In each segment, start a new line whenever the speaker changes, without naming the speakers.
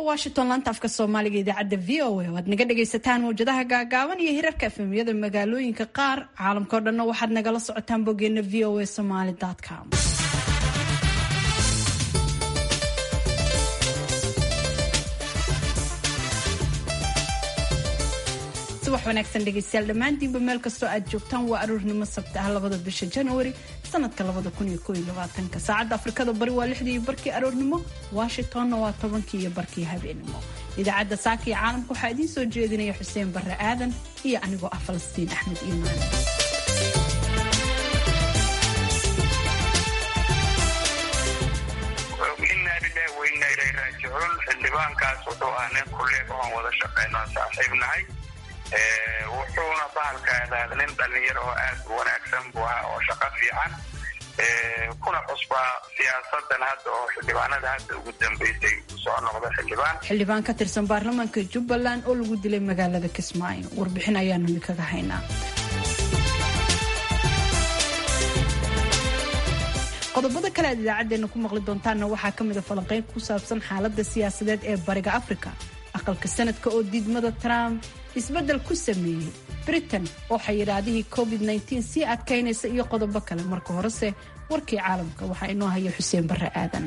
washington laanta afka soomaaliga idaacadda v o a oo aad naga dhagaysataan mawjadaha gaagaaban iyo hirarka efemiyada magaalooyinka qaar caalamkao dhanna waxaad nagala socotaan boggeena v o a somaly com subax wanaagsan dhegeystayaal dhammaantiinba meel kastoo aad joogtaan waa aroornimo sabta ah labada bisha januari sanadka labada kun iyo kooiyo labaatanka saacadda afrikada bari waa lixdii iyo barkii aroornimo washingtonna waa tobankii iyo barkii habeenimo idaacadda saaka iyo caalamka waxaa idiin soo jeedinaya xuseen barre aadan iyo anigoo ah falastiin axmed iimaan
inaa lilahi wa inaa ilayhi raajicuun xildhibaankaas wuxuu ah nin kuleeg oon wada shaqayno saaxiib nahay wuxuuna bahalkaada nin dhalinyaro oo aad u wanaagsan buu ahaa oo shaqo fiican kuna cusbaa siyaasadan hadda oo xildhibaanada hadda ugu dambeysay soo noqda xildhibaan
xildhibaan ka tirsan baarlamaanka jubbaland oo lagu dilay magaalada kismaayo warbixin ayaanu idinkaga haynaa qodobada kale aad idaacadeena ku maqli doontaanna waxaa ka mid a falanqeyn ku saabsan xaalada siyaasadeed ee bariga africa aqalka sanadka oo diidmada trump isbeddel ku sameeyey britain oo xayiraadihii covid sii adkaynaysa iyo qodobo kale marka horese warkii caalamka waxaa inoo haya xuseen barre aadan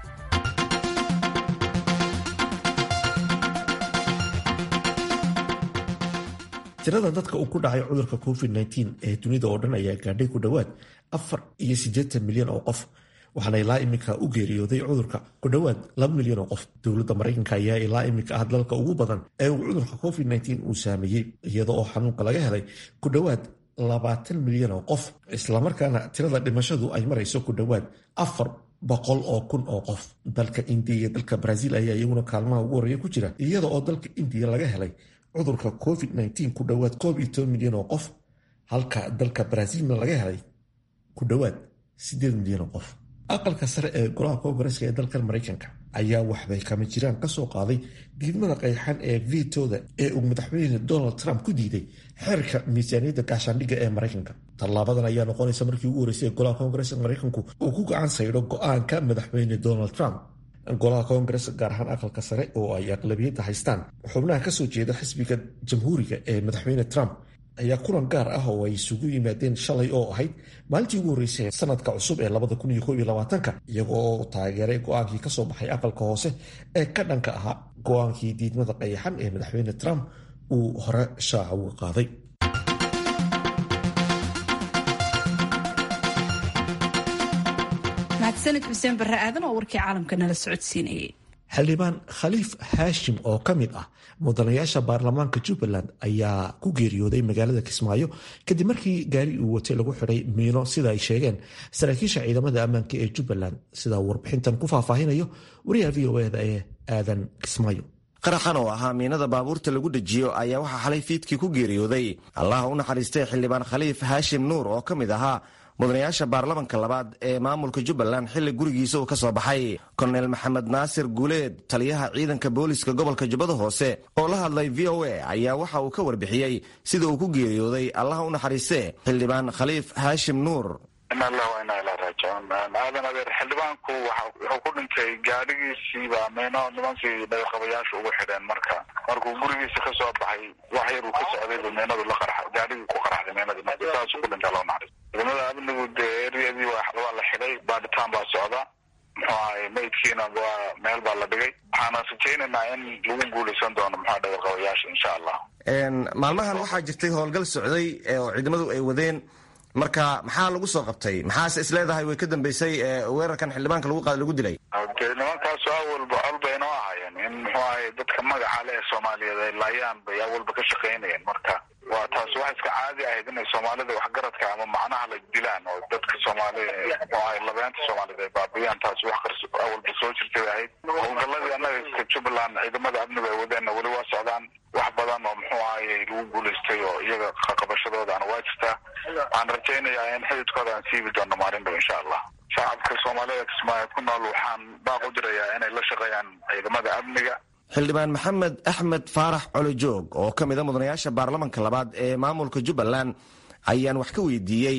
tirada dadka uu ku dhacay cudurka covid-19 ee dunida oo dhan ayaa gaadhay ku dhowaad afar iyo siddeetan milyan oo qof waxaana ilaa iminka u geeriyooday cudurka ku dhowaad laba milyan oo qof dowladda maraykanka ayaa ilaa iminka ah dalka ugu badan ee uu cudurka covid-19 uu saameeyey iyada oo xanuunka laga helay ku dhowaad labaatan milyan oo qof islamarkaana tirada dhimashadu ay marayso ku dhowaad afar boqol oo kun oo qof dalka indiya iyo dalka brazil ayaa iyaguna kaalmaha ugu horreeya ku jira iyada oo dalka indiya laga helay cudurka covid-19 ku dhowaad koob iyo toban milyan oo qof halka dalka brazilna laga helay ku dhowaad siddeed milyan oo qof aqalka sare ee golaha koongareska ee dalkan maraykanka ayaa waxbay kama jiraan ka soo qaaday diidmada qayxan ee vitooda ee uu madaxweyne donald trump ku diiday xeerka miisaaniyadda gaashaandhigga ee maraykanka tallaabadan ayaa noqonaysa markii ugu horreysay ee golaha koongareska maraykanku uu ku gacan saydho go-aanka madaxweyne donald trump golaha koongares gaar ahaan aqalka sare oo ay aqlabiyadda haystaan xubnaha kasoo jeeda xisbiga jamhuuriga ee madaxweyne trump ayaa kulan gaar ah oo ay isugu yimaadeen shalay oo ahayd maalintii ugu horreysay sanadka cusub ee labada kun iyo koob iyo labaatanka iyaga oo taageeray go-aankii kasoo baxay aqalka hoose ee ka dhanka ahaa go-aankii diidmada qayaxan ee madaxweyne trump uu hore shaaca uga qaaday
mahadsanid xuseen barre aadan oo warkii caalamka nala socodsiinayay
xildhibaan khaliif haashim oo ka mid ah mudanayaasha baarlamaanka jubbaland ayaa ku geeriyooday magaalada kismaayo kadib markii gaari uu watay lagu xidhay miino sida ay sheegeen saraakiisha ciidamada ammaanka ee jubbaland sida warbixintan ku faahfaahinayo wariyaha v o eda ee aadan kismaayo
qaraxan oo ahaa miinada baabuurta lagu dejiyo ayaa waxaa xalay fiidkii ku geeriyooday allaha u naxariistay xildhibaan khaliif haashim nuur oo ka mid ahaa mudanayaasha baarlamanka labaad ee maamulka jubbaland xilli gurigiisa uu ka soo baxay korneyl maxamed naasir guuleed taliyaha ciidanka booliska gobolka jubbada hoose oo la hadlay v o a ayaa waxa uu ka warbixiyey sida uu ku geeriyooday allaha u naxariiste xildhibaan khaliif haashim nuur
ina allah wa inaa ilaa raajicuun aadan adeer xildhibaanku wuxuu ku dhintay gaadhigiisiiba meyno nimankii dhagaqabayaasha ugu xidheen marka markuu gurigiisa ka soo baxay wax yar uu ka socdayba meynadu la qarxa gaadhigii ku qarxday meynadii marka saasuu ku dhintay loo naxariis ciidamada amnigu dee eriyadii waa la xidhay baadhitaan baa socda muxuu ahay maydkiina waa meel baa la dhigay waxaana rajaynaynaa in lagu guuleysan doono muxua dhagaqabayaasha insha allah
maalmahan waxaa jirtay howlgal socday oo ciidamadu ay wadeen marka maxaa lagu soo qabtay maxaase is leedahay way ka dambeysay weerarkan xildhibaanka lagu qaad lagu dilay
de nimankaasu awalba col bay inoo ahaayeen in muxuu ahay dadka magaca le ee soomaaliyeed ay laayaan bay awalba ka shaqaynayeen marka waa taas wax iska caadi ahayd inay soomaalida waxgaradka ama macnaha la dilaan oo dadka soomaalida muxuu ahay labeenta soomaaliyed ay baabiyaan taas wax qars awalba soo jirtay bay ahayd howlgaladii annaga iska jubbaland ciidamada amniga ay wadeenna weli waa socdaan wax badan oo muxuu ahayy lagu guulaystay oo iyaga qaqabashadoodaana waa jirtaa waxaan rajaynayaa in xididkooda aan siibi doono maalin dhow insha allah shacabka soomaalida kismaayo ku nool waxaan baaq u dirayaa inay la shaqeeyaan ciidamada amniga
xildhibaan maxamed axmed faarax colojoog oo ka mid a mudanayaasha baarlamanka labaad ee maamulka jubbaland ayaan wax ka weydiiyey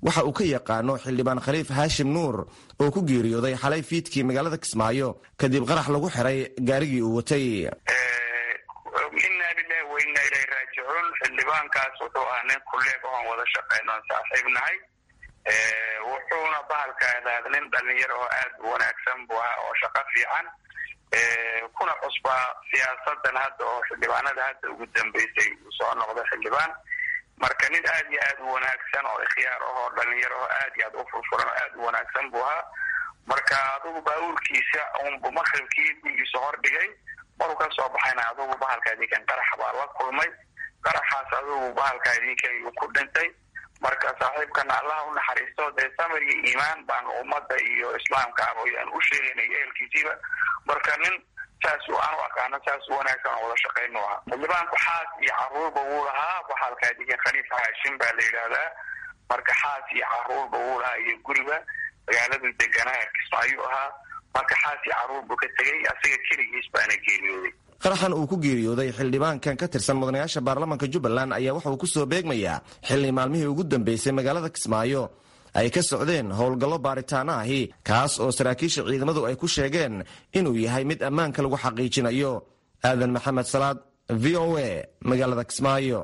waxa uu ka yaqaano xildhibaan khaliif haashim nuur oo ku geeriyooday xalay fiidkii magaalada kismaayo kadib qarax lagu xiray gaarigii uu watay
inaa lilahi wa inaa ilahi raajicuun xildhibaankaas wuxuu ahaa nin kuleeg oon wada shaqeyno on saaxiib nahay wuxuuna bahalka adaad nin dhalinyaro oo aad u wanaagsan buu ahaa oo shaqo fiican kuna cusbaa siyaasadan hadda oo xildhibaanada hadda ugu dambeysay uu soo noqdo xildhibaan marka nin aad iyo aad u wanaagsan oo ikhyaar ahoo dhalinyaro oo aad iyo aad u furfuran oo aad u wanaagsan buu ahaa marka adugu baabuurkiisa unbu maqribkii gurigiisa hordhigay maruu ka soo baxayna adugu bahalka idinkan qarax baa la kulmay qaraxaas adugu bahalka idinkan uu ku dhintay marka saaxiibkana allah u naxariisto dee samir iyo iimaan baan ummadda iyo islaamka ayaan u sheegaynay ehelkiisiiba marka nin saas aan u aqaano saas u wanaagsan oo wada shaqaynu ahaa xildhibaanku xaas iyo caruurba wuu lahaa bahalka idinkan khaliif haashim baa la yidhaahdaa marka xaas iyo caruurba wuu lahaa iyo guriba magaaladu deganaa kismaayu ahaa marka xaas iyo caruur buu ka tegay asaga keligiis baana geeriyooday
qaraxan uu ku geeriyooday xildhibaankan ka tirsan mudanayaasha baarlamaanka jubbaland ayaa waxa uu ku soo beegmayaa xilli maalmihii ugu dambeysay magaalada kismaayo ay ka socdeen howlgallo baaritaano ahi kaas oo saraakiisha ciidamadu ay ku sheegeen inuu yahay mid ammaanka lagu xaqiijinayo aadan maxamed salaad v o a magaalada kismaayo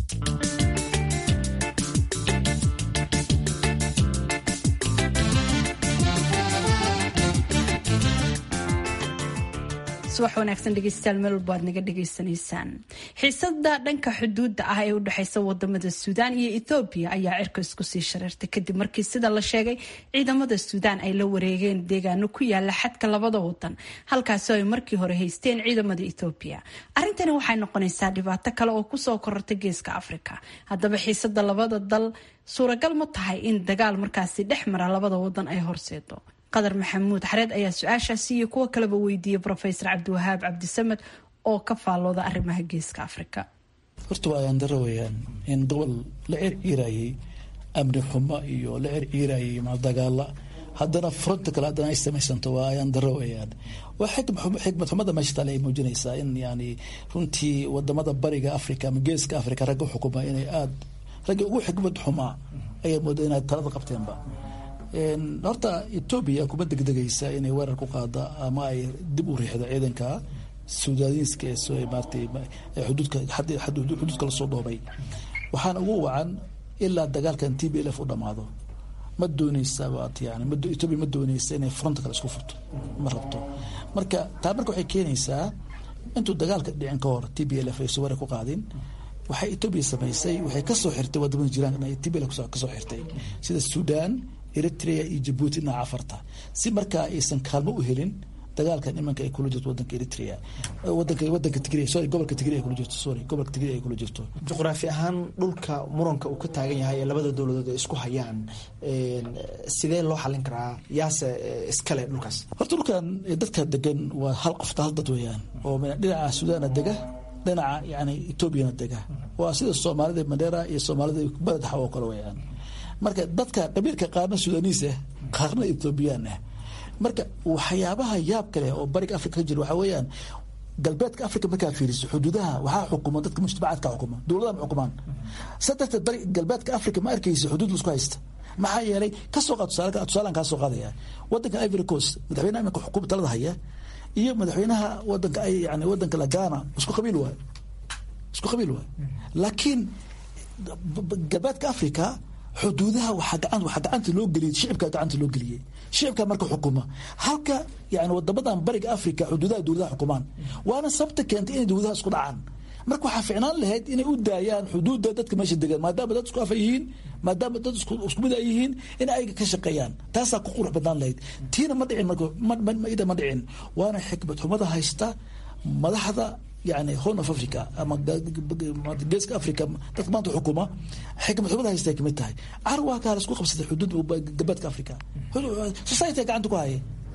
subax wanaagsan dhegeystayaal meel walba aad naga dhegaysanaysaan xiisada dhanka xuduudda ah ee u dhexeysa wadamada suudaan iyo ethoobiya ayaa cirka isku sii shareertay kadib markii sida la sheegay ciidamada suudaan ay la wareegeen deegaano ku yaala xadka labada wadan halkaasoo ay markii hore haysteen ciidamada ethoobiya arrintani waxay noqonaysaa dhibaato kale oo kusoo kororta geeska afrika haddaba xiisada labada dal suuragal ma tahay in dagaal markaasi dhex mara labada wadan ay horseedo qadar maxamuud xareed ayaa su-aashaasi iyo kuwo kaleba weydiiyey rofesor cabdiwahaab cabdisamed oo ka faallooda arrimaha geeska afrika
horta waa ayaan daro weyaan in gobol la circiirayay amni xumo iyo la circiirayay dagaala haddana fronta kale haddana ay samaysanto waa ayaan daro weyaan waa xikmad xumada meesha taale ay muujinaysaa in yani runtii wadamada bariga africa ama geeska africa ragga xukuma inay aada ragga ugu xikmad xumaa ayaa mooda inay talada qabteenba horta etoobiya kuma degdegaysa inay weerar ku qaada ama ay dib u riixdo ciidanka sudaaniiska ee maartay xuduudka xuduudka lasoo dhoobay waxaana ugu wacan ilaa dagaalkan t b l f u dhamaado ma dooneysa waat yani etoobiya ma dooneysa inay fronta kale isku furto ma rabto marka taa marka waxay keenaysaa intuu dagaalka dhicin ka hor t b l f aysan weerar ku qaadin waxay etoobiya samaysay waxay kasoo xirtay wadamada jiraan t b l kasoo xirtay sida sudan eritrea iyo jabuuti dhinaca afarta si markaa aysan kaalmo u helin dagaalkan imanka ay kula jirto wadanka eritrea wadanka wadanka tigray sorry gobolka tigray ay kula jirto sorry gobolka tigray ay kula jirto
juqraafi ahaan dhulka muranka uu ka taagan yahay ee labada dowladood ay isku hayaan sidee loo xalin karaa yaase iskale dhulkaas
horta dhulkan dadka degan waa hal qofta hal dad weeyaan oo dhinaca sudaana dega dhinaca yani etoobiyana dega waa sida soomaalida mandera iyo soomaalida beledxa oo kale weeyaan marka dadka qabiilka qaarna sudaaniis ah qaarna ethoobiyan ah marka waxyaabaha yaab kale oo bariga africa ka jira waxaa weeyaan galbeedka africa markaa fiiriso xuduudaha waxaa xukuma dadka mujtamacaadka xukuma dowladaha ma xukumaan sa darteed bari galbeedka africa ma arkaysa xuduud laisku haysta maxaa yeelay kasoo qaad tusaale tusaalaan kaa soo qaadaya wadanka ivory coast madaxweynaha iminka xukuma talada haya iyo madaxweynaha wadanka ay yani wadanka la ghana isku qabiil waay isku qabiil waay laakiin galbeedka africa xuduudaha waxaa gacanta loo geliyay shicibka gacanta loo geliyey shicibka marka xukuma halka yani wadamadan bariga africa xuduudaha dowladaha xukumaan waana sababta keentay inay dowladaha isku dhacaan marka waxaa ficnaan lahayd inay u daayaan xuduudda dadka meesha degan maadaama dad isku afa yihiin maadaama dad isku mid ay yihiin in ayaga ka shaqeeyaan taasaa ku qurux badnaan lahayd tiina ma dhicin marida ma dhicin waana xikmad xumada haysta madaxda yani horn of africa ama geeska africa dadka maanta xukuma xikmad xumada haysta ay kamid tahay carwaa kaa laisku qabsaday xuduud galbeedka africa society gacanta ku haya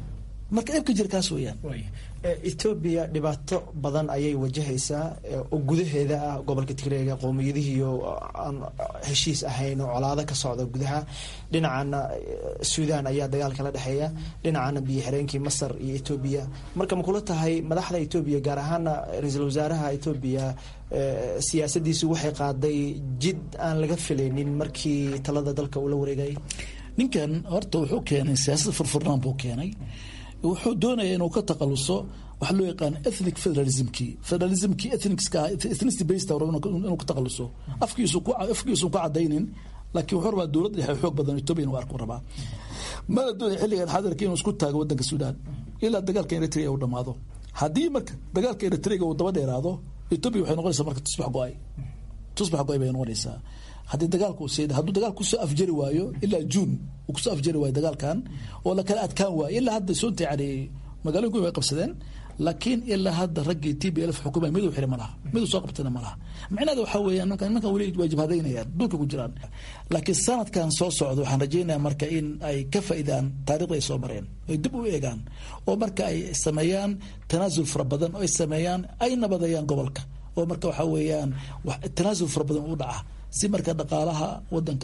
marka eebka jira kaas weeyaan
etoobiya dhibaato badan ayay wajahaysaa oo gudaheeda ah gobolka tigreega qowmiyadihiiyo aan heshiis ahayn oo colaado ka socda gudaha dhinacana suudaan ayaa dagaal kala dhexeeya dhinacana biyo xireenkii masar iyo etoobiya marka ma kula tahay madaxda etoobiya gaar ahaana ra-iisul wasaaraha etoobiya siyaasadiisu waxay qaaday jid aan laga filaynin markii talada dalka uu la wareegayay
ninkan horta wuxuu keenay siyaasad furfurnaan buu keenay wuxuu doonaya inuu ka taqaluso waxa loo yaqaan ethnic federalismkii federalismkii ethnicska ethnicity based inuu ka taqaluso afkiisu ku afkiisu ku cadaynin laakiin wuxuu rabaa dowladda dhexe xoog badan Ethiopia inuu arko rabaa mana doonaya xilligan xadarka inuu isku taago wadanka Suudaan ilaa dagaalka Eritrea uu dhamaado haddii marka dagaalka Eritrea uu daba dheeraado Ethiopia waxay noqonaysaa marka tusbax go'ay tusbax go'ay bay noqonaysaa haddii dagaalku seed hadduu dagaalku kusoo afjari waayo ilaa juun uu kusoo afjari waayo dagaalkan oo la kala adkaan waayo ilaa hadda soonta yani magaalooyinku way qabsadeen laakiin ilaa hadda raggii t b l xukumay miduu xiri ma laha miduu soo qabtana ma laha micnaheeda waxaa weeyaan nimankan nimankan weli waa jabhadaynayaan dhulka ku jiraan laakiin sanadkan soo socda waxaan rajaynayaa marka in ay ka faa'iidaan taariikhda ay soo mareen ay dib u eegaan oo marka ay sameeyaan tanaasul fara badan oo ay sameeyaan ay nabadeeyaan gobolka oo marka waxaa weeyaan tanaasul fara badan u dhaca si marka dhaqaalaha wadanka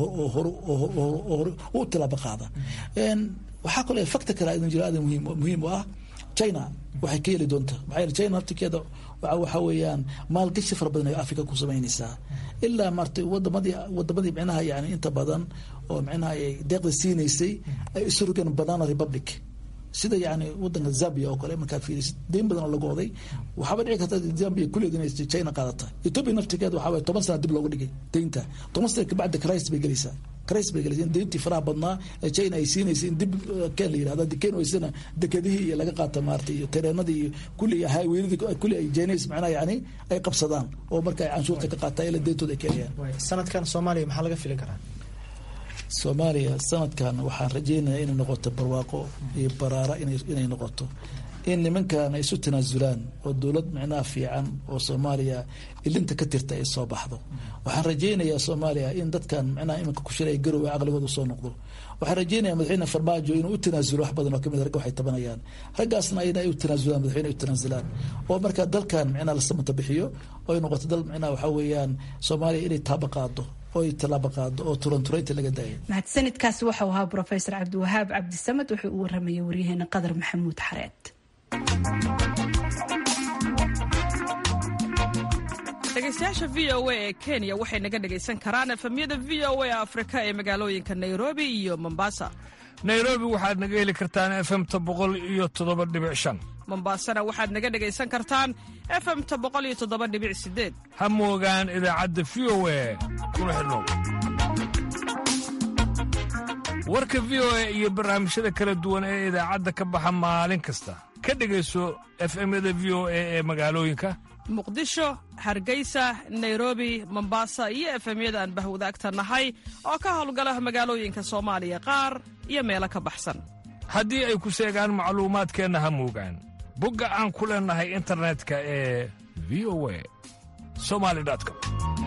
u tilaabo qaada waxaa kaloo factor kale idan jira aad muhiim u ah china waxay ka heli doontaa maxaa yeele china naftirkeeda waxa weeyaan maalgashi fara badan ay africa ku samaynaysaa ilaa maarta wadamadii wadamadii micnaha yani inta badan oo micnaha ay deeqda siinaysay ay isu rogeen banana republic sida yani wadanka zambia oo kale markaa fiirisid deyn badan oo lagu oday waxaaba dhici karta zambia kulleed inay china qaadata ethiopia naftirkeeda waxaa waye toban sana dib looga dhigay deynta toban sana kabacdi christ bay gelaysaa christ bay gelaysaa in deyntii faraha badnaa ee china ay siinaysay in dib keen la yirahda dikeen waysana dekedihii iyo laga qaata maarata iyo tareenadii iyo kulli iyo highwayadii kulli ay jeenays macnaha yani ay qabsadaan oo marka ay canshuurta ka qaataan ila deyntooda ay keenayaan
sanadkan soomaaliya maxaa laga filin karaa
soomaaliya sanadkan waxaan rajaynayaa inay noqoto barwaaqo iyo baraara inay noqoto in nimankan ay isu tanaasulaan oo dowlad micnaha fiican oo soomaaliya ilinta ka tirta ay soo baxdo waxaan rajaynayaa soomaaliya in dadkan micnaha iminka ku shiraya garowe caqligooda soo noqdo waxaan rajaynaya madaxweyne farmaajo inuu u tanaasulo wax badan oo kamid ragga waxay tabanayaan raggaasna ayna ay u tanaasulaan madaxweyne ay u tanaasulaan oo marka dalkan micnaha la samata bixiyo oo ay noqoto dal micnaha waxaa weeyaan soomaaliya inay taaba qaado oy tallaabo qaado oo turanturayta laga daaya
mahadsanidkaasi waxau ahaa brofesor cabdiwahaab cabdisamed wuxuu u waramayay waryaheena qadar maxamuud xareed
dhegeystayaasha v o a ee kenya waxay naga dhegaysan karaan efemyada v o a afrika ee magaalooyinka nairobi iyo mombasa
nairobi waxaad naga heli kartaan efemta boqol iyo toddoba dhibic shan
mombasana waxaad naga dhegaysan kartaan efemta boqol iyo toddoba dhibic sideed
ha moogaan idaacadda v o a kuna xidhnow warka v o a iyo barnaamijyada kala duwan ee idaacadda ka baxa maalin kasta ka dhegayso efemyada v o a ee magaalooyinka
muqdisho hargeysa nairobi mombasa iyo efemyada aan bahwadaagta nahay oo ka howlgala magaalooyinka soomaaliya qaar iyo meelo ka baxsan
haddii ay ku seegaan macluumaadkeenna ha moogaan bogga aan ku leennahay internetka ee v o a somali com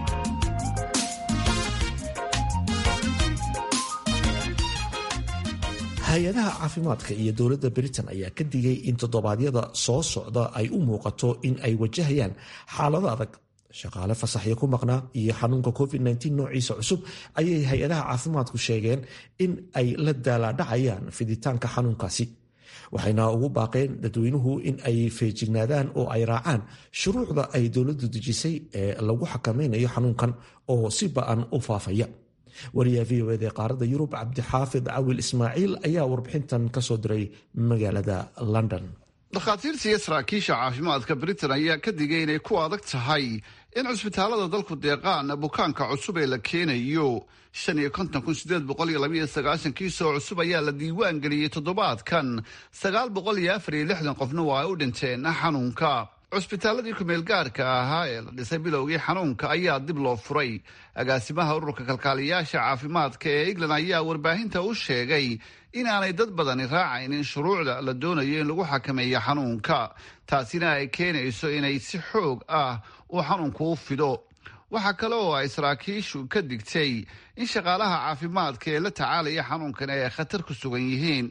hay-adaha caafimaadka iyo dowladda britain ayaa ka digay in toddobaadyada soo socda ay u muuqato in ay wajahayaan xaalado adag shaqaale fasaxyo ku maqnaa iyo xanuunka covid-19 noociisa cusub ayay hay-adaha caafimaadku sheegeen in ay la daalaadhacayaan fiditaanka xanuunkaasi waxayna ugu baaqeen dadweynuhu in ay feejignaadaan oo ay raacaan shuruucda ay dowladdu dejisay ee lagu xakamaynayo xanuunkan oo si ba-an u faafaya wariyaha v o ed ee qaaradda yurub cabdixaafid cawil ismaaciil ayaa warbixintan ka soo diray magaalada london
dhakhaatiirta iyo saraakiisha caafimaadka britain ayaa ka digay inay ku adag tahay in cusbitaalada dalku deeqaan bukaanka cusub ee la keenayo shan iyo konton kun sideed boqol iyo labaiyo sagaashan kiisoo cusub ayaa la diiwaan geliyey toddobaadkan sagaal boqol iyo afar iyo lixdan qofna waa ay u dhinteen xanuunka cusbitaaladii kumeel gaarka ahaa ee la dhisay bilowgii xanuunka ayaa dib loo furay agaasimaha ururka kalkaaliyaasha caafimaadka ee england ayaa warbaahinta u sheegay inaanay dad badani raacaynin shuruucda la doonayo in lagu xakameeyo xanuunka taasina ay keenayso inay si xoog ah uu xanuunku u fido waxaa kale oo ay saraakiishu ka digtay in shaqaalaha caafimaadka ee la tacaalaya xanuunkan ay khatar ku sugan yihiin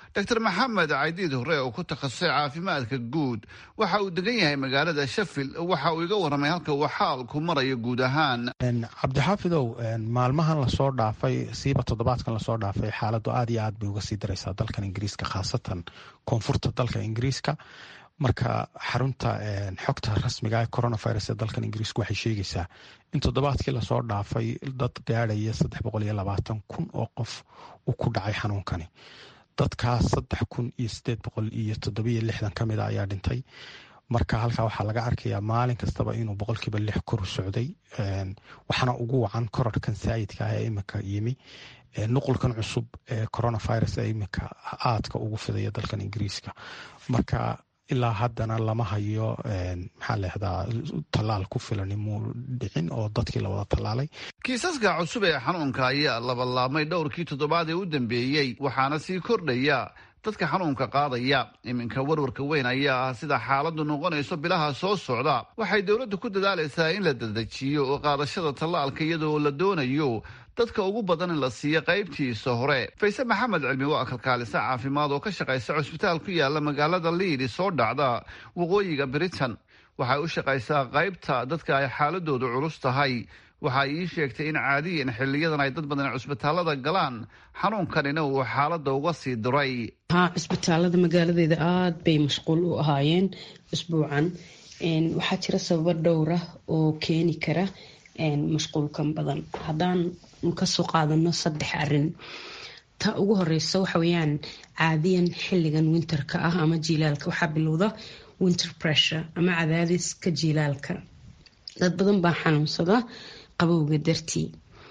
doctor maxamed caydiid hore oo ku takhasusay caafimaadka guud waxa uu degan yahay magaalada shafil waxa uu iga warramay halka uu xaalku marayo guud ahaan
cabdixaafidow maalmahan lasoo dhaafay siiba toddobaadkan lasoo dhaafay xaaladu aad iyo aad bay uga sii daraysaa dalkan ingiriiska khaasatan koonfurta dalka ingiriiska marka xarunta xogta rasmiga ee coronavirus ee dalkan ingiriisku waxay sheegaysaa in toddobaadkii lasoo dhaafay dad gaadhaya saddex boqol iyo labaatan kun oo qof uu ku dhacay xanuunkani dadkaas saddex kun iyo sideed boqol iyo toddobiyo lixdan ka mid a ayaa dhintay marka halkaa waxaa laga arkayaa maalin kastaba inuu boqolkiiba lix kor socday waxaana ugu wacan korarkan saayidka ah ee iminka yimi nuqulkan cusub ee coronavirus ee iminka aadka ugu fidaya dalkan ingiriiska marka ilaa haddana lama hayo maxaa leehdaa tallaal ku filan muu dhicin oo dadkii la wada tallaalay
kiisaska cusub ee xanuunka ayaa labalaabmay dhowrkii toddobaad ee u dambeeyey waxaana sii kordhaya dadka xanuunka qaadaya iminka warwarka weyn ayaa ah sida xaaladdu noqonayso bilaha soo socda waxay dowladdu ku dadaalaysaa in la dadejiyo oo qaadashada tallaalka iyadoo la doonayo dadka ugu badan in la siiyo qaybtiisa hore fayse maxamed cilmi waa kalkaalisa caafimaad oo ka shaqaysa cusbitaal ku yaala magaalada liidi soo dhacda waqooyiga britain waxay u shaqaysaa qaybta dadka ay xaaladoodu culus tahay waxa ii sheegtay in caadiyan xiliyadan ay dad badan cusbitaalada galaan xanuunkanina uu xaalada uga sii diray
haa cusbitaalada magaaladeeda aada bay mashquul u ahaayeen usbuucan waxaa jira sababo dhowra oo keeni kara mashquulkan badan haddaan kasoo qaadano saddex arin ta ugu horeysa waxa weyaan caadiyan xiligan winterka ah ama jiilaalka waxaa bilowda winter pressure ama cadaadiska jiilaalka dad badan baa xanuunsada qabowga dartii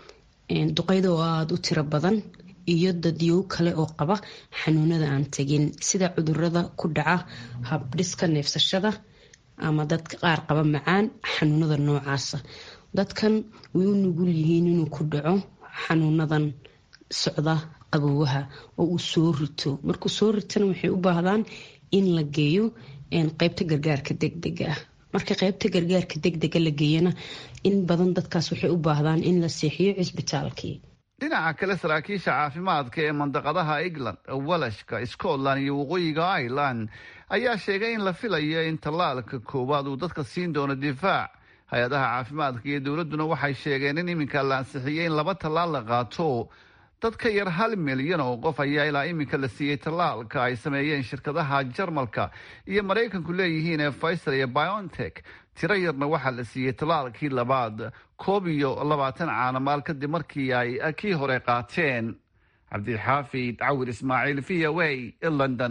duqeyda oo aada u tiro badan iyo dadyow kale oo qaba xanuunada aan tegin sida cudurada ku dhaca habdhiska neefsashada ama dadka qaar qaba macaan xanuunada noocaasa dadkan way u nugul yihiin inuu ku dhaco xanuunadan socda qaboowaha oo uu soo rito markuu soo ritana waxay u baahdaan in la geeyo qeybta gargaarka degdega ah marka qeybta gargaarka degdega la geeyana in badan dadkaas waxay u baahdaan in la seexiyo cisbitaalkii
dhinaca kale saraakiisha caafimaadka ee mandaqadaha england walashka scotland iyo waqooyiga ireland ayaa sheegay in la filayo in tallaalka koowaad uu dadka siin doono difaac hay-adaha caafimaadka iyo dowladduna waxay sheegeen in iminka la ansixiyey in laba tallaal la qaato dad ka yar hal milyan oo qof ayaa ilaa iminka la siiyey tallaalka ay sameeyeen shirkadaha jarmalka iyo maraykanku leeyihiin ee faysal iyo biontech tiro yarna waxaa la siiyey tallaalkii labaad koob iyo labaatan caanamaal kadib markii ay kii hore qaateen cabdixaafid cawir ismaaciil v o a london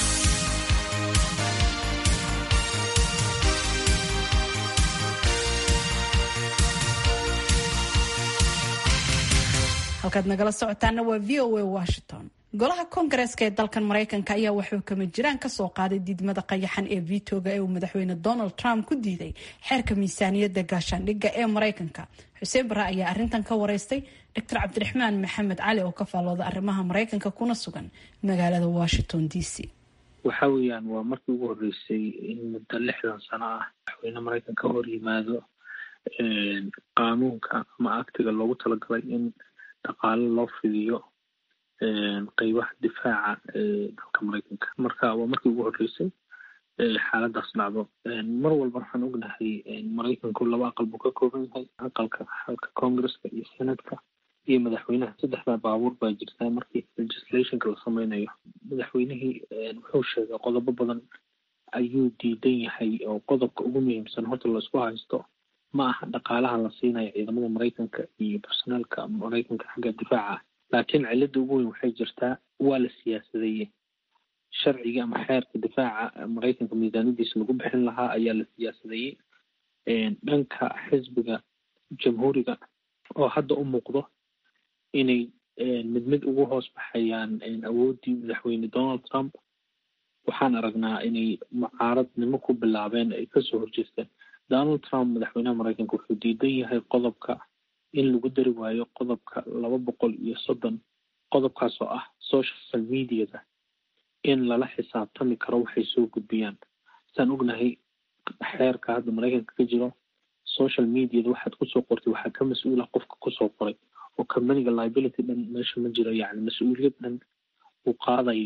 halkaad nagala socotaana waa v o a washington golaha koongareeska ee dalkan maraykanka ayaa waxuu kama jiraan kasoo qaaday diidmada qayaxan ee vitoga ee uu madaxweyne donald trump ku diiday xeerka miisaaniyadda gaashaandhigga ee maraykanka xuseen bare ayaa arintan ka wareystay dr cabdiraxmaan maxamed cali oo ka faallooda arrimaha maraykanka kuna sugan magaalada washington d c
waxa weeyaan waa markii ugu horreysay in muddo lixdan sano ah madaxweyne maraykan ka hor yimaado qaanuunka ama aktiga loogu talagalay in dhaqaalo loo fidiyo qeybaha difaaca ee dalka maraykanka marka waa markii ugu horreysay xaaladaas dhacdo mar walba waxaan ognahay maraykanku laba aqal buu ka kooban yahay aqalka xalka congresska iyo senatka iyo madaxweynaha saddexdaa baabuur baa jirtaa markii legislationka la sameynayo madaxweynihii wuxuu sheegay qodobo badan ayuu diidan yahay oo qodobka ugu muhiimsan horta laisku haysto ma aha dhaqaalaha la siinayo ciidamada maraykanka iyo barsoneelka maraykanka xagga difaaca laakiin cilada ugu weyn waxay jirtaa waa la siyaasadeeyey sharciga ama xeerka difaaca maraykanka miisaanadiisa lagu bixin lahaa ayaa la siyaasadeeyey dhanka xisbiga jamhuuriga oo hadda u muuqdo inay mid mid ugu hoos baxayaan awooddii madaxweyne donald trump waxaan aragnaa inay mucaaradnimo ku bilaabeen ay kasoo horjeesteen donald trump madaxweynaha maraykanka wuxuu diidan yahay qodobka in lagu dari waayo qodobka laba boqol iyo soddon qodobkaas oo ah social mediada in lala xisaabtami karo waxay soo gudbiyaan saan ognahay xeerka hadda maraykanka ka jiro social mediada waxaad kusoo qortay waxaa ka mas-uula qofka kusoo qoray oo companiga liability dhan meesha ma jiro yacni mas-uuliyad dhan uu qaadayo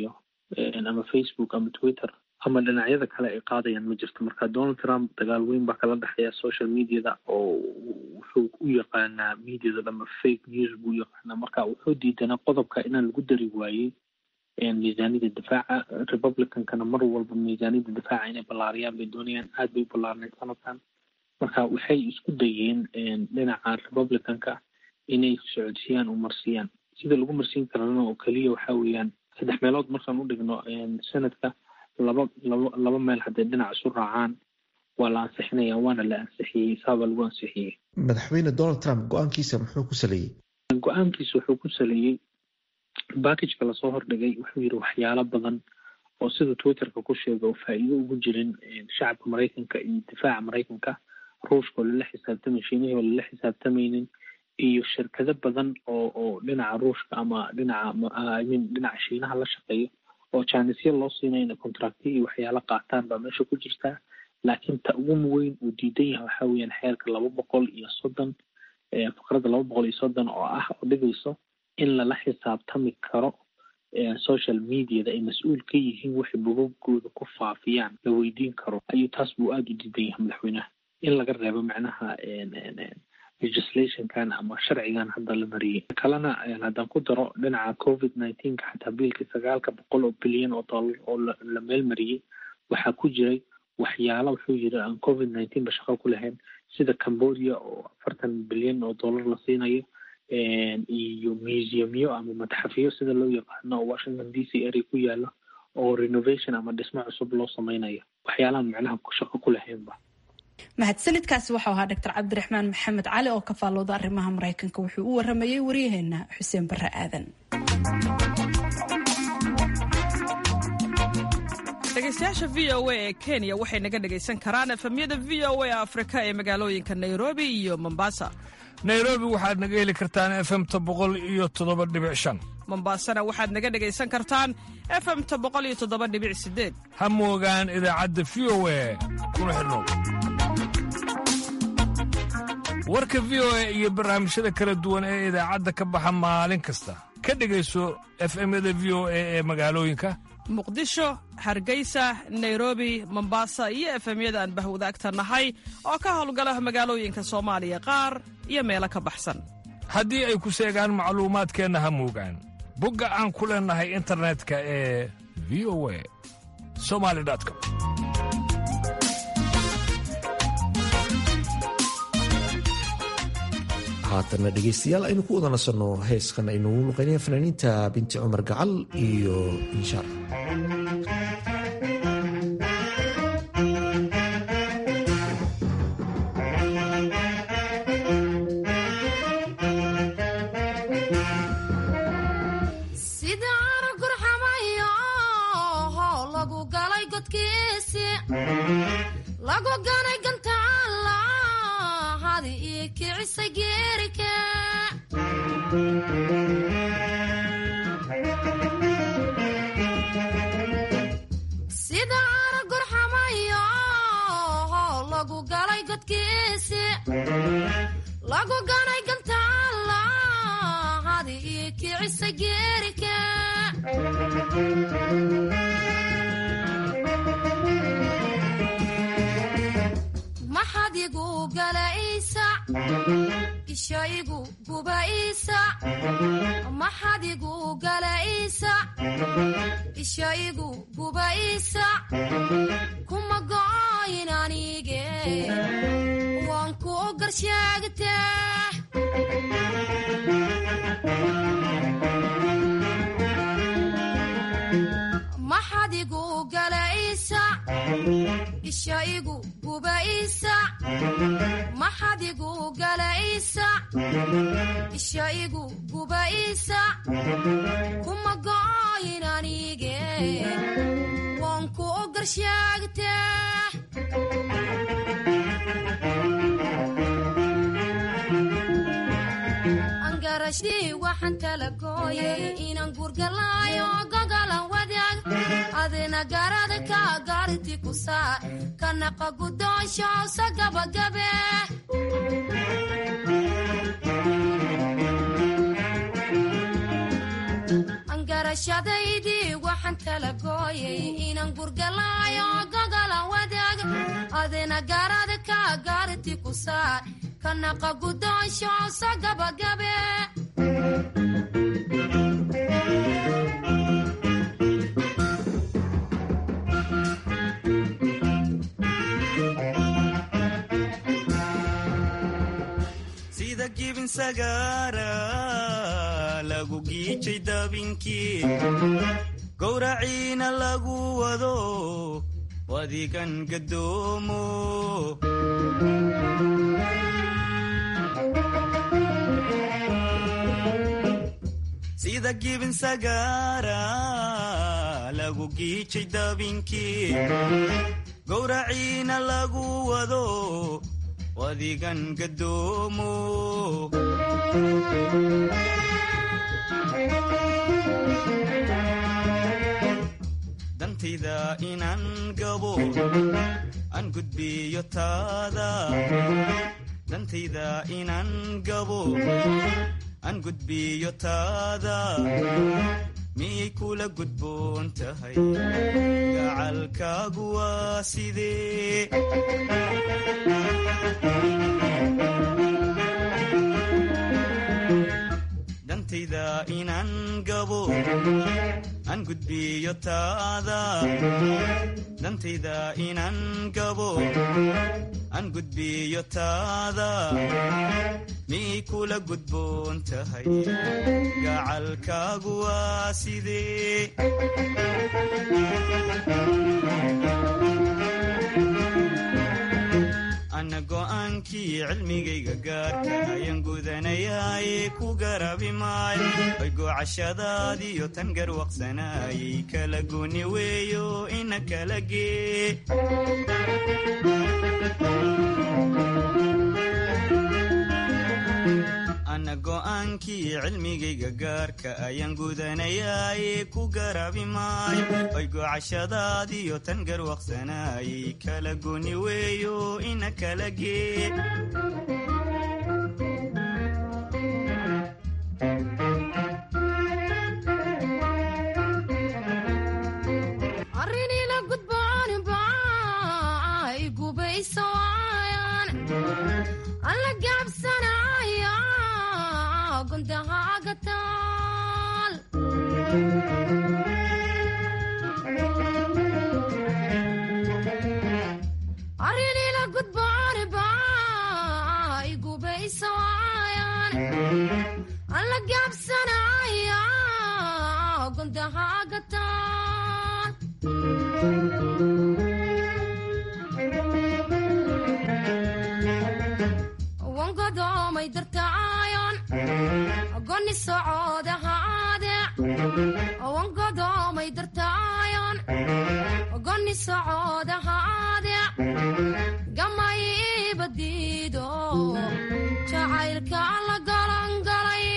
ama facebook ama twitter ama dhinacyada kale ay qaadayaan ma jirto marka donald trump dagaal weyn baa kala dhexeeya social mediada oo wuxuu u yaqaanaa mediada dhama fake news buu u yaqaanaa marka wuxuu diidanaa qodobka inaan lagu dari waayey miisaaniyada difaaca republicankana mar walba miisaaniyada difaaca inay ballaariyaan bay doonayaan aad bay u ballaarnayd sanadkan marka waxay isku dayeen dhinaca republicanka inay socodsiiyaan oo marsiyaan sida lagu marsiin karana oo keliya waxa weeyaan saddex meelood markaan u dhigno sanadka laba laba laba meel hadday dhinac isu raacaan waa la ansixinaya waana la ansixiyey saabaa lagu ansixiyey
madaxweyne donald trump go-aankiisa muxuu ku saleeyey
go-aankiisa wuxuu ku saleeyey backageka lasoo hordhigay wuxuu yidhi waxyaalo badan oo sida twitterka ku sheega oo faa'iido ugu jirin shacabka maraykanka iyo difaaca maraykanka ruushka oo lala xisaabtamay shiinihii oo lala xisaabtamaynin iyo shirkado badan oo oo dhinaca ruushka ama dhinaca imin dhinaca shiinaha la shaqeeyo oo jaanisya loo siinaya inay contractiya iyo waxyaalo qaataan baa meesha ku jirtaa laakiin ta ugu weyn uu diidan yahay waxa weeyaan xeerka laba boqol iyo soddon faqradda laba boqol iyo soddon oo ah oo dhigayso in lala xisaabtami karo social mediada ay mas-uul ka yihiin waxay bogogooda ku faafiyaan la weydiin karo ayuu taas buu aada u diidan yahay madaxweynaha in laga reebo macnaha legislationkan ama sharcigan hadda la mariyey kalena haddaan ku daro dhinaca covid nineteenka xataa biilkii sagaalka boqol oo bilyan oo dollar oo la meel mariyey waxaa ku jiray waxyaala wuxuu yiri aan covid nineteen ba shaqo ku lahayn sida cambodia oo afartan bilyan oo dollar la siinayo iyo museumyo ama madxafyo sida loo yaqaano oo washington d c area ku yaalo oo renovation ama dhismo cusub loo sameynayo waxyaalahan macnaha shaqo ku lahaynba
mahadsanidkaasi waxau ahaa doctor cabdiraxmaan maxamed cali oo ka faallooda arrimaha maraykanka wuxuu u waramayey waryaheena xuseen barre aadan
dhegeystayaasha v o a ee kenya waxay naga dhegaysan karaan efemyada v o a afrika ee magaalooyinka nairobi iyo mombasa
nairobi waxaad naga heli kartaan efemta boqol iyo toddoba dhibic shan
mombasana waxaad naga dhegaysan kartaan efemta boqol iyo toddoba dhibic sideed
ha moogaan idaacadda v o a kuna xidhnow warka v o a iyo barnaamijyada kala duwan ee idaacadda ka baxa maalin kasta ka dhegayso efemyada v o a ee magaalooyinka
muqdisho hargeysa nairobi mombasa iyo efemyada aan bahwadaagta nahay oo ka howlgala magaalooyinka soomaaliya qaar iyo meelo ka baxsan
haddii ay ku seegaan macluumaadkeenna ha moogaan bogga aan ku leennahay internetka ee v o a somali com
haatana dhegaystayaal aynu ku wada nasanno heeskan aynu luqaynaya fanaaniinta binti cumar gacal iyo inshaar
kuma goyin anige waan ku garsheegte maxad igu galaysa isha igu gubaysa maxad igu galaysa isha igu gubaysa kuma goyin anige waan ku garsheegte angarashii waxaan kala gooyay inaan guurgalaayo gogolan wadaag adina garada ka gaarti ku saa kanaqa gudoonshowsa gabagabe angarashadaydii waxaan tala gooyay inaan gurgalaayo gogola wadaag adina gaarada ka gaarti ku saar ka naqa guddoonsho so gabagabe
sida gibin sagaara lagu giijay dabinkii gowraciina lagu wado wadigan gadoomo sida gibin sagaara lagu giijay dabinkii gowraciina lagu wado wadigan gadoomo dantayda inaan gabo aan gudbiyo taada dantayda inaan gabo aan gudbiyo taada miyay kula gudboon tahay gacalkaagu waa sidee dantayda inaan gabo aan gudbiyo taada dantayda inaan gabo aan gudbiyo taada miyay kula gudboon tahay gacalkaagu waa sidee ana go'aankii cilmigayga gaarka ayaan gudanayaaye ku garabi maayo way goocashadaadiyo tan garwaqsanaayay kala gooni weeyo ina kala gee ana go'aankii cilmigayga gaarka ayaan gudanayaaye ku garabi maayo way goocashadaadiyo tan garwaqsanaayay kala gooni weeyo ina kala gee
arrinila gudboon baa igubaysooyan alla gaabsanaya gundahaaga taal arrinila gudboon baa igubaysooyan alla gaabsanaya gundahaaga taal wangodoomay dartaayon goni socoodahaade wangodoomay dartaayon goni socoodahaade gamay badiido jacaylka la galangalay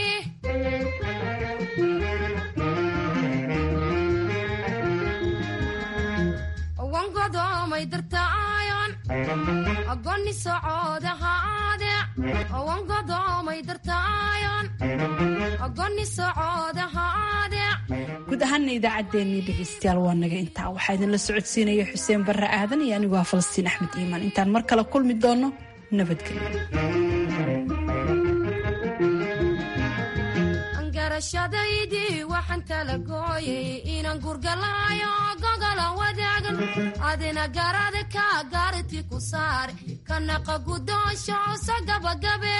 wangodoomay dartaayon goni socoodahaade wangodoomay dartaayon goni socoodahaade
guud ahaana idaacaddeenii dhegeystayaal waa naga intaa waxaa idinla socodsiinaya xuseen barre aadan iyo anigu ah falastiin axmed iimaan intaan mar kale kulmi doono nabadgelyo
garashadaydii waxaan tala gooyay inaan gurgalaayo gogola wadaagan adina garada ka gaarti ku saar ka naqa guddoonsho so gabagabe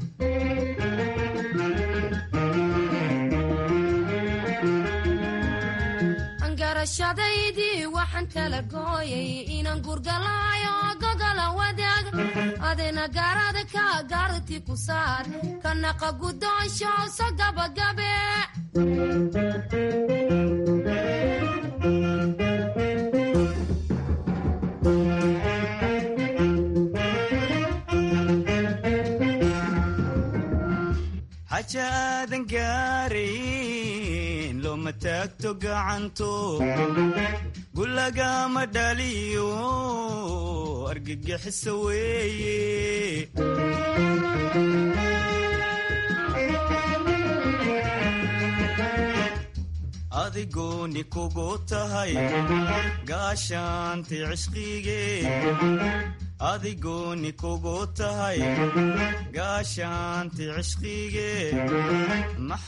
garashadaydii waxaan tala gooyay inaan gurgalaayo gogola wadaag adina garada ka gaarti ku saar ka naqa guddoonsho so gabagabe
xaja aadan gaarayn looma taagto gacanto gulagama dhaliyo argagixiso weeye adigooni kugu tahay gaashaanti cishqige adigooni kugu tahay gaashaanti cishqige